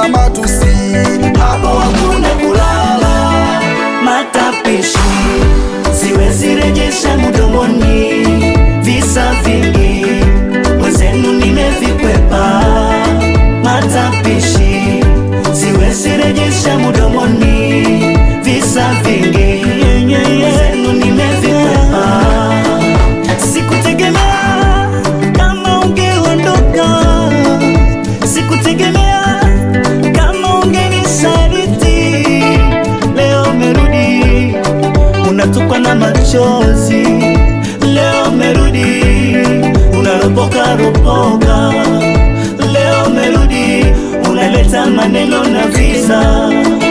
na matusi, hapo hakuna kulala. Matapishi siwezi rejesha mdomoni, visa vingi mwenzenu nimevikwepa. Matapishi siwezi rejesha mdomoni, visa vingi mwenzenu nimevikwepa. Sikutegemea kama ungeondoka, sikutegemea kama ungenisaliti. Leo umerudi unatokwa na machozi, leo umerudi unaropoka ropoka, leo umerudi unaleta maneno na visa